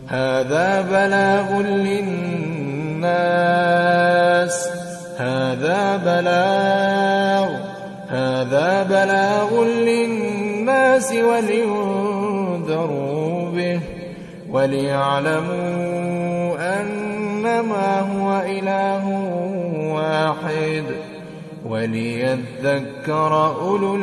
هذا بلاغ للناس هذا بلاغ هذا بلاغ للناس ولينذروا به وليعلموا أنما هو إله واحد وليذكر أولو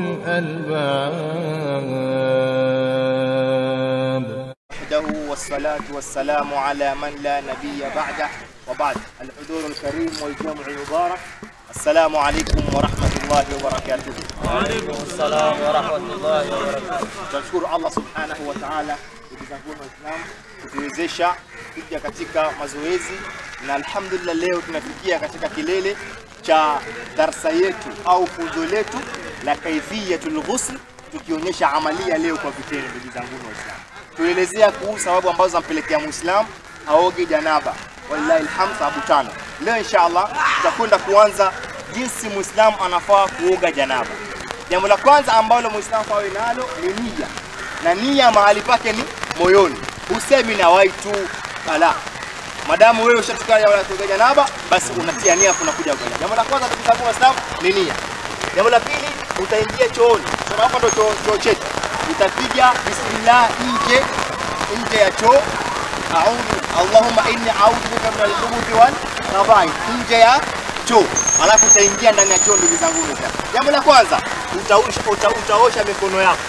الألباب وحده والصلاة والسلام على من لا نبي بعده وبعد الحضور الكريم والجمع المبارك السلام عليكم ورحمة الله وبركاته وعليكم السلام ورحمة الله وبركاته. tunashukuru Allah subhanahu wa ta'ala, ndugu zangu Waislamu, kutuwezesha kuja katika mazoezi na alhamdulillah, leo tunafikia katika kilele cha darsa yetu au funzo letu la kaifiyatul ghusl, tukionyesha amalia leo kwa vitendo. Ndugu zangu Waislamu, tuelezea kuhusu sababu ambazo zampelekea muislamu aoge janaba. Wallahi alhamd, sababu tano. Leo inshallah tutakwenda kuanza jinsi muislamu anafaa kuoga janaba. Jambo la kwanza ambalo muislamu awe nalo ni nia, na nia mahali pake ni moyoni. Husemi na waitu ala, madamu wewe ushatukana kuoga janaba, basi unatia nia unakuja kuoga. Jambo la kwanza ndugu zangu Waislamu ni nia. Jambo la pili, utaingia chooni. Choo hapa ndo choo choo chetu, utapiga bismillah nje nje ya choo A'udhu Allahumma inni a'udhu bika min al-khubuthi wal khaba'ith, nje ya choo, alafu utaingia ndani ya choo. Ndugu zangu Waislamu, jambo la kwanza utaosha, uta, utaosha mikono yako,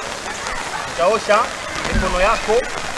utaosha mikono yako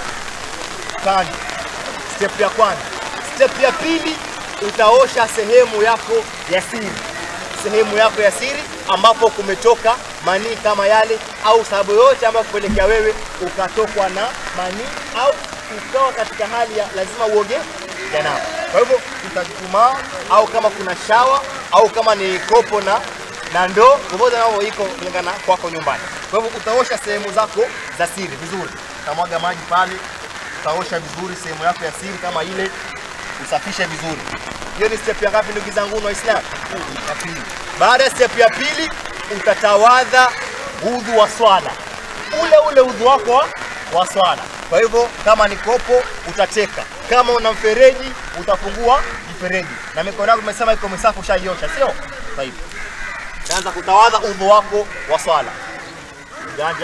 kando. Step ya kwanza. Step ya pili utaosha sehemu yako ya siri, sehemu yako ya siri ambapo kumetoka manii kama yale, au sababu yote ambayo kupelekea wewe ukatokwa na manii au ukawa katika hali ya lazima uoge janaba. Kwa hivyo utachumaa, au kama kuna shawa au kama ni kopo na na ndoo, popote nao iko kulingana kwako nyumbani. Kwa hivyo utaosha sehemu zako za siri vizuri, utamwaga maji pale, utaosha vizuri sehemu yako ya siri kama ile, usafishe vizuri. Hiyo ni step ya ngapi, ndugu zangu Waislamu? Ya pili. Baada ya step ya pili, utatawadha udhu wa swala, ule ule udhu wako wa, wa swala. Kwa hivyo kama ni kopo utateka, kama una mfereji utafungua mfereji, na mikono yako umesema iko misafi, ushaiosha, sio? Taibu. Utaanza kutawadha udhu wako wa swala. Janja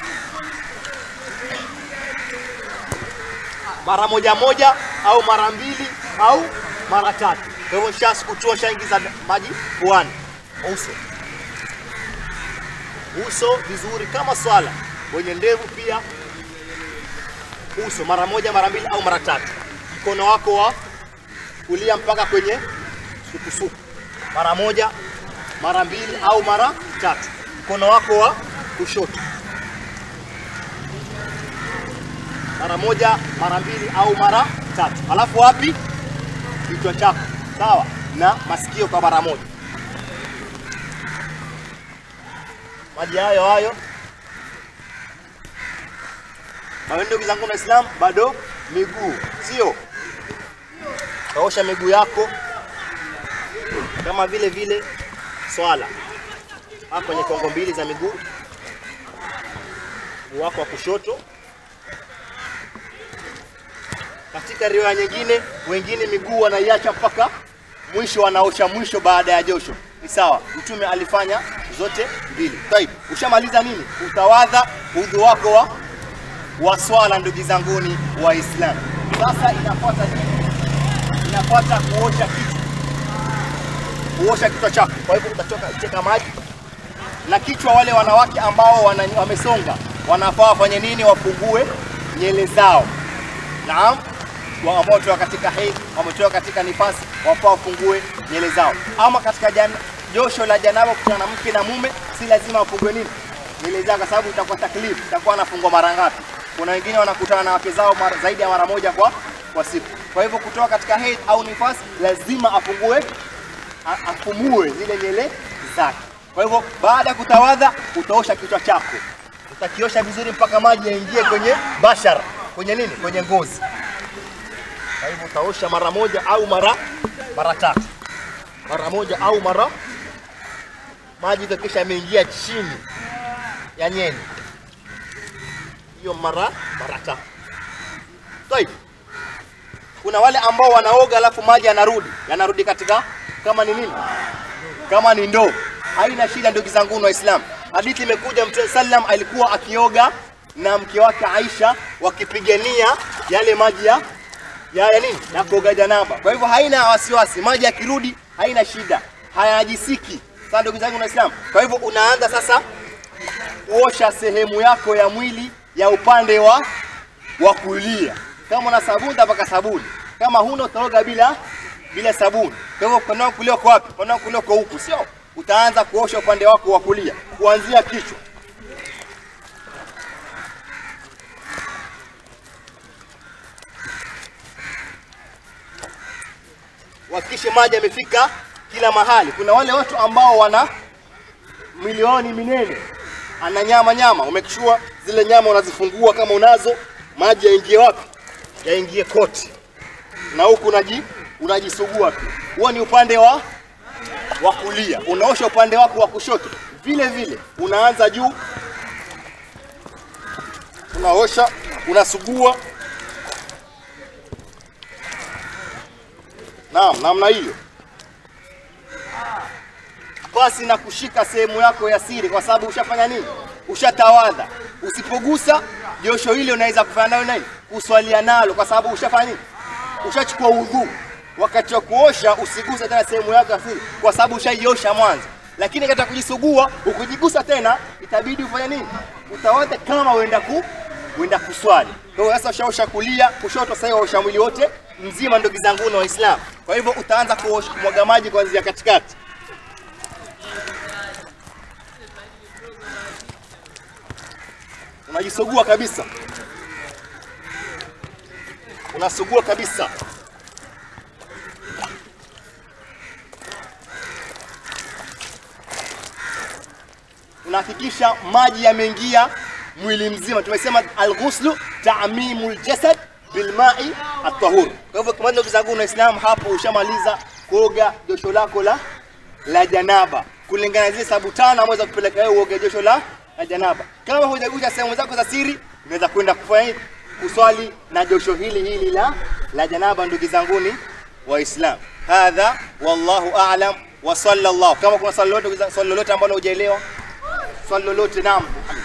mara moja moja au mara mbili au mara tatu. Kwa hivyo sha sikutua, shaingiza maji puani, uso uso vizuri kama swala, wenye ndevu pia uso mara moja, mara mbili au mara tatu. Mkono wako wa kulia mpaka kwenye sukusuku mara moja, mara mbili au mara tatu. Mkono wako wa kushoto mara moja, mara mbili au mara tatu. Alafu wapi? Kichwa chako sawa, na masikio kwa mara moja. Maji hayo hayo. Na wewe ndugu zangu Waislamu, bado miguu, sio? Kaosha miguu yako kama vile vile swala hapa kwenye kongo mbili za miguu, mguu wako wa kushoto. Katika riwaya nyingine, wengine miguu wanaiacha mpaka mwisho, wanaosha mwisho baada ya josho. Ni sawa, Mtume alifanya zote mbili. Taib, ushamaliza nini? Utawadha udhu wako wa wa swala, ndugu zanguni Waislamu. Sasa inafuata nini? Inafuata kuosha kichwa, kuosha kichwa chako. Kwa hivyo utatoka cheka maji na kichwa. Wale wanawake ambao wana, wamesonga wanafaa wafanye nini? Wafungue nyele zao. Naam, wa- ambao wametoka katika hedhi, wametoka katika nifasi, wafaa wafungue nyele zao. Ama katika jan, josho la janaba kutana na mke na mume, si lazima wafungue nini nyele zao, kwa sababu itakuwa taklifu, itakuwa anafungwa mara ngapi? Kuna wengine wanakutana na wake zao mara, zaidi ya mara moja kwa kwa siku. Kwa hivyo kutoka katika hedhi au nifasi, lazima afungue a- afumue zile nyele zake. Kwa hivyo baada ya kutawadha, utaosha kichwa chako, utakiosha vizuri mpaka maji yaingie kwenye bashara, kwenye nini, kwenye ngozi. Kwa hivyo utaosha mara moja au mara mara tatu, mara moja au mara maji kisha yameingia chini ya nyeni, hiyo mara mara tatu. Tayib. Kuna wale ambao wanaoga alafu maji yanarudi, yanarudi katika kama ni nini? Kama ni ndoo. Haina shida ndugu zangu Waislamu. Hadithi imekuja Mtume sallam alikuwa akioga na mke wake Aisha wakipigania yale maji ya ya, ya nini? Ya kuoga janaba. Kwa hivyo haina wasiwasi, maji yakirudi haina shida, hayajisiki. Sasa ndugu zangu Waislamu, kwa hivyo unaanza sasa kuosha sehemu yako ya mwili ya upande wa wa kulia. Kama una sabuni utapaka sabuni, kama huna utaoga bila bila sabuni. Kwa hivyo mkono wako kulia uko wapi? Mkono wako kulia uko huku, sio? Utaanza kuosha upande wako wa kulia kuanzia kichwa. Hakikishe maji yamefika kila mahali. Kuna wale watu ambao wana milioni minene ana nyama nyama, umekishua zile nyama unazifungua kama unazo, maji yaingie wapi? Yaingie koti, na huku unaji unajisugua tu. Huo ni upande wa wa kulia. Unaosha upande wako wa kushoto vile vile, unaanza juu, unaosha, unasugua. Naam, namna hiyo pasi na kushika sehemu yako ya siri, kwa sababu ushafanya nini? Ushatawadha. Usipogusa josho hili unaweza kufanya nayo nini? Kuswalia nalo, kwa sababu ushafanya nini? Ushachukua udhu. Wakati wa kuosha usiguse tena sehemu yako ya siri, kwa sababu ushaiosha mwanzo. Lakini katika kujisugua, ukijigusa tena, itabidi ufanye nini? Utawadha kama uenda ku uenda kuswali. Kwa hiyo sasa ushaosha kulia, kushoto, sasa waosha mwili wote mzima, ndugu zangu na Waislamu. Kwa hivyo utaanza kuosha kumwaga maji kuanzia katikati unajisugua kabisa, unasugua kabisa. Unahakikisha maji yameingia mwili mzima. Tumesema alghuslu ta'mimul jasad bilma'i at-tahur. Kwa hivyo kama ndugu zangu Waislamu, hapo ushamaliza kuoga josho lako la la janaba kulingana na zile sababu tano ambazo kupeleka wewe uoge josho la la janaba. Kama hujagusa sehemu zako za siri, unaweza kwenda kufanya kuswali na josho hili hili la la janaba. Ndugu zanguni Waislam, hadha wallahu a'lam wa sallallahu. Kama kuna swali lolote swali lolote ambalo hujaelewa, swali lolote, naam,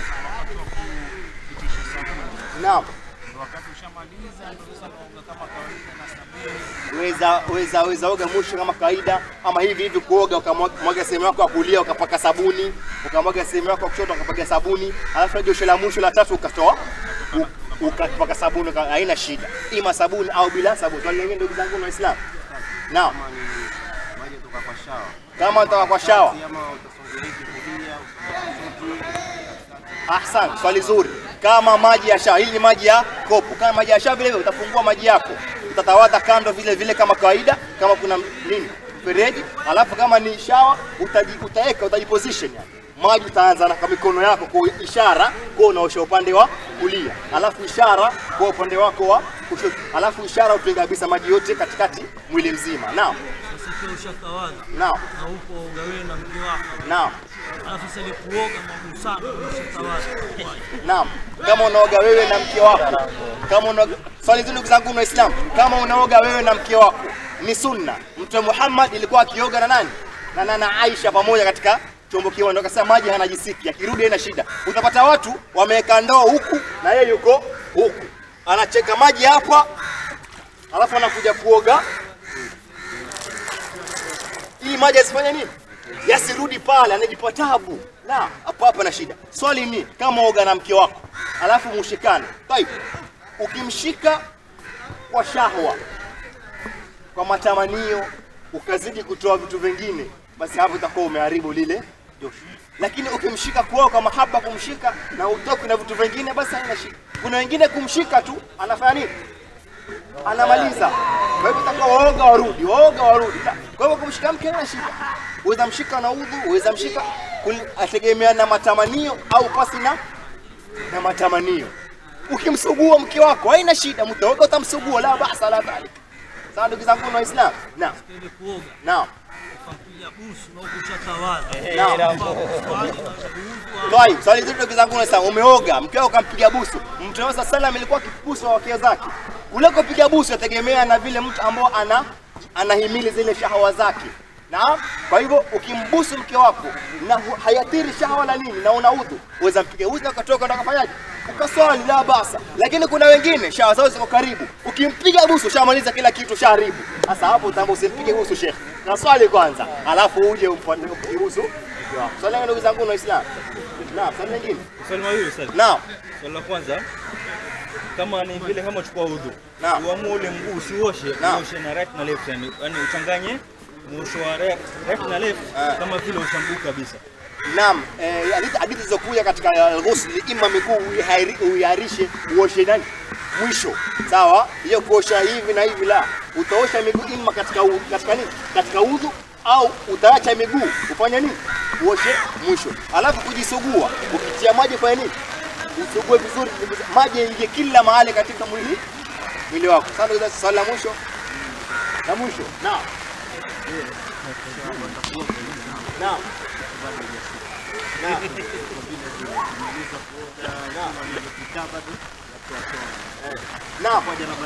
naam, weza weza weza oga mwisho kama kawaida, ama hivi hivi kuoga, ukamwaga sehemu yako ya kulia ukapaka sabuni, ukamwaga sehemu yako ya kushoto ukapaka sabuni, alafu josho la mwisho la tatu ukatoa u- ukapaka sabuni, uka- haina shida, ima sabuni au bila sabuni. Swali lingine ndugu zangu Waislamu, naam, maji kutoka kwa shawa kama unatoka kwa shawa ama utasongelea kulia Ahsan, swali zuri. Kama maji ya shawa, hili ni maji ya kopo. Kama maji ya shawa vile vile utafungua maji yako, utatawadha kando vile vile kama kawaida, kama kuna nini mfereji, alafu kama ni shawa utaji, utaweka utajiposition yani. Maji utaanza na kwa mikono yako kwa ishara kwa unaosha upande wa kulia, alafu ishara kwa upande wako wa kushoto, alafu ishara utenga kabisa maji yote katikati mwili mzima. Naam, Sasa ikiwa ushatawadha naam, na upo ugawe na mke wako, naam. alafu sasa ile kuoga magusano ushatawadha, Naam, kama unaoga wewe na mke wako, kama unaoga, swali zuri ndugu zangu Waislamu, kama unaoga wewe na mke wako ni sunna. Mtume Muhammad ilikuwa akioga na nani? Na nana Aisha pamoja katika chombo kimoja, ndio akasema maji hanajisiki, akirudi haina shida. Utapata watu wameweka ndoo huku na yeye yuko huku, anacheka maji hapa, alafu anakuja kuoga ili maji asifanye nini, yasirudi pale, anajipa tabu. La, hapo hapa na shida. Swali ni kama oga na mke wako alafu mushikane. Tayib, ukimshika kwa shahwa, kwa matamanio, ukazidi kutoa vitu vingine, basi hapo utakuwa umeharibu lile josho. Lakini ukimshika kwao kwa mahaba, kumshika na utoki na vitu vingine, basi haina shida. Kuna wengine kumshika tu anafanya nini? anamaliza. Kwa hivyo itakuwa waoga warudi, waoga warudi. Kwa hivyo kumshika mke hana shida, uweza mshika na udhu, uweza mshika kul- ategemea na matamanio au pasi na na matamanio. Ukimsugua mke wako haina shida, mtaoga utamsugua, la basa la dhalik. Sawa ndugu zangu na Waislamu, naam, ile kuoga naam, ukampiga busu na huku ushatawadha, naam. swali na kuudhu Twai, swali zuri ndugu zangu na Waislamu, umeoga mke wako kampiga busu. Mtume wa sallam alikuwa akibusu wake zake ule kupiga busu yategemea na vile mtu ambao ana anahimili zile shahawa zake. Naam, kwa hivyo ukimbusu mke wako na hu- hayathiri shahawa wala nini na una udhu, uweza mpige udhu akatoka ndo akafanyaje? Ukaswali la basa. Lakini kuna wengine shahawa zao ziko karibu, ukimpiga busu shamaliza kila kitu shaharibu. Sasa hapo utaamba usimpige busu shekhe, na swali kwanza, alafu uje umfanye upige busu mke wako. Swali langu ndugu zangu na Waislamu. Naam, swali lingine. Swali mawili sasa. Naam. Swali la kwanza kama ni vile kama uchukua udhu, Naam. uamue ule mguu usioshe, Naam. uoshe na right na left, yani yani uchanganye muosho wa right, right na left Ah. kama vile usha mguu kabisa. Naam, eh, hadithi hadithi zilizokuja katika al-ghusl ima miguu uihairi- uiharishe uoshe nani mwisho, sawa. Hiyo kuosha hivi na hivi, la utaosha miguu ima katika u, katika nini, katika udhu au utaacha miguu ufanye nini, uoshe mwisho. Alafu kujisugua, ukitia maji fanya nini, usugue vizuri, maji yaingie kila mahali katika mwili mwili wako. Sasa ndio swali la mwisho la mwisho, naam naam naam Naam.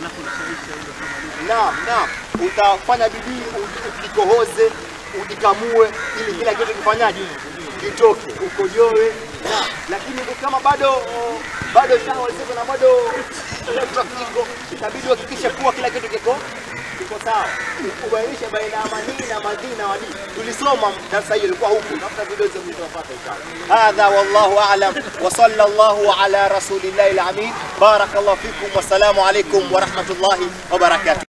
Naam, naam. Utafanya bidii u- ukikohoze, ujikamue ili kila kitu kifanyaje? Kitoke, ukojoe. Naam. Lakini kama bado bado shahawa ziko na bado electric iko, itabidi uhakikishe kuwa kila kitu kiko kiko sawa. Ubainishe baina ya manii na madhi na wadi. Tulisoma darasa hiyo ilikuwa huku, tafuta video hizo mtapata inshallah. Hadha wallahu a'lam wa sallallahu ala rasulillahi al-amin. Barakallahu fikum wa salamu alaykum wa rahmatullahi wa barakatuh.